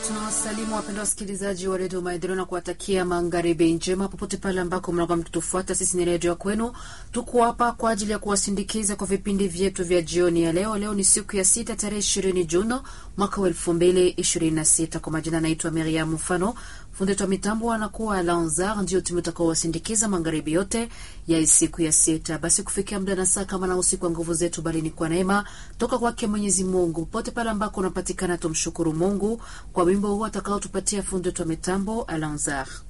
tunawasalimu wapendwa wasikilizaji wa redio Maendeleo na kuwatakia magharibi njema popote pale ambako mnakuwa mkitufuata. Sisi ni redio ya kwenu, tuko hapa kwa ajili ya kuwasindikiza kwa vipindi vyetu vya jioni ya leo. Leo ni siku ya sita tarehe ishirini Juno mwaka wa elfu mbili ishirini na sita. Kwa majina anaitwa Miriam Mfano, fundi wa mitambo anakuwa Lanzar, ndio timu utakaowasindikiza magharibi yote ya siku ya sita. Basi kufikia muda na saa kama na usiku wa nguvu zetu, bali ni kwa neema toka kwake Mwenyezi Mungu. Popote pale ambako unapatikana, tumshukuru Mungu kwa wimbo huu atakaotupatia fundi wa mitambo Alanzar.